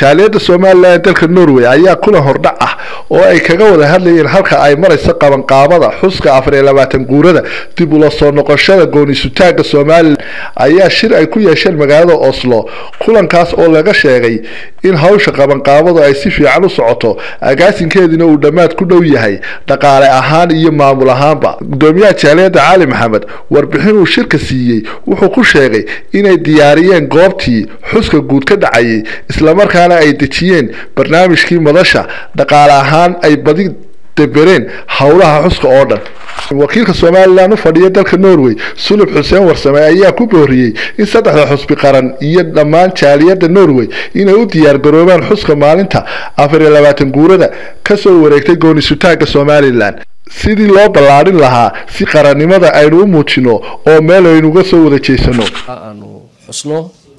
jaaliyadda somalilan ee dalka norway ayaa kulan hordhac ah oo ay kaga wada hadlayeen halka ay marayso qabanqaabada xuska afar iyo labaatan guurada dib ula soo noqoshada goonisutaagga somalilan ayaa shir ay ku yeesheen magaalada oslo kulankaas oo laga sheegay in hawsha qabanqaabadu ay si fiican u socoto agaasinkeediina uu dhammaad ku dhow yahay dhaqaale ahaan iyo maamul ahaanba gudoomiyaha jaaliyadda cali maxamed warbixin uu shirka siiyey wuxuu ku sheegay inay diyaariyeen goobtii xuska guud ka dhacayay islamarkaana ay dejiyeen barnaamijkii madasha dhaqaale ahaan ay badi dabereen howlaha xuska oo dhan wakiilka somalilan u fadhiya dalka norway sulub xuseen warsame ayaa ku booriyey in saddexda xusbi qaran iyo dhammaan jaaliyadda norway inay u diyaargaroobaan xuska maalinta afar iyo labaatan guurada kasoo wareegtay goonisutaagga somalilan sidii loo ballaadhin lahaa si qarannimada aynu u muujino oo meel aynuga soo wada jeysano aanu xusno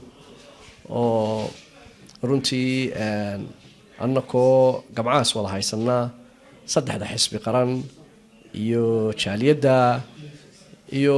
oo runtii annakoo gamcahaas wada haysanaa saddexda xisbi qaran iyo jaaliyadda iyo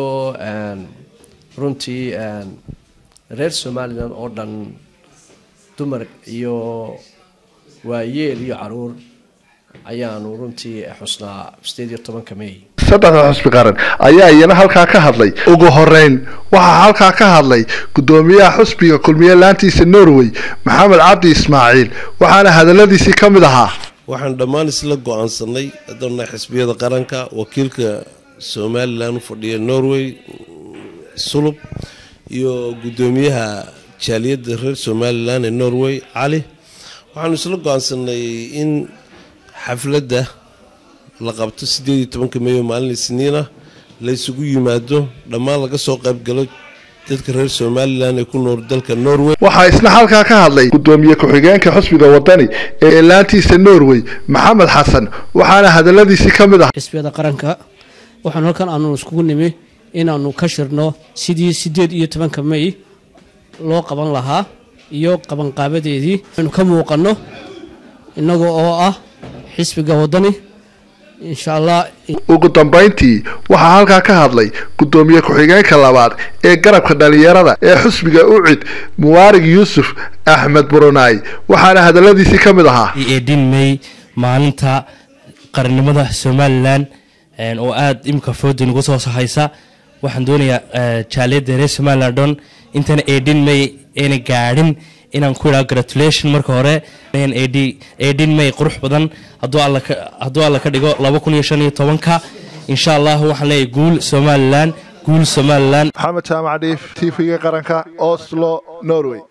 runtii reer somalilan oo dhan dumar iyo waayeel iyo caruur ayaanu runtii xusnaa sideed iyo tobanka may saddexda xusbi qaran ayaa iyana halkaa ka hadlay ugu horeyn waxaa halkaa ka hadlay gudoomiyaha xusbiga kulmiye laantiisa norway maxamed cabdi ismaaciil waxaana hadaladiisii ka mid ahaa waxaan dhammaan isla go-aansanay haddana xisbiyada qaranka wakiilka somalilan u fadhiya norway sulub iyo gudoomiyaha jaaliyadda reer somalilan ee norway cali waxaanu isla go-aansanay in xafladda la qabto sideed iyo tobanka meeyo maalin isniina la isugu yimaado dhammaan laga soo qaybgalo dadka reer somalilan ee ku nool dalka norway waxaa isna halkaa ka hadlay gudoomiye ku-xigeenka xusbiga wadani ee laantiisa norway maxamed xasan waxaana hadaladiisii ka mid ah xisbiyada qaranka waxaan halkan aanu iskugu nimi inaanu ka shirno sidii sideed iyo tobanka may loo qaban lahaa iyo qabanqaabadeedii aynu ka muuqanno innaga oo ah xisbiga wadani insha allah ugu dambayntii waxaa halkaa ka hadlay gudoomiye ku-xigeenka labaad ee garabka dhalinyarada ee xusbiga ucid muwaarig yuusuf axmed burunaay waxaana hadaladiisii ka mid ahaa edin may maalinta qarannimada somalilan oo aada imika fooda nagu soo haysa waxaan doonayaa jaaliyadda reer somalilan dhon intana edin may ayna gaadhin inaan ku idhaha gratulation marka hore edin may qurux badan hadduu alla ka dhigo laba kun iyo shan iyo tobanka insha allah waxaan leeyahay guul somalilan guul somalilan maxamed jaamac dhiif t v-ga qaranka oslo norway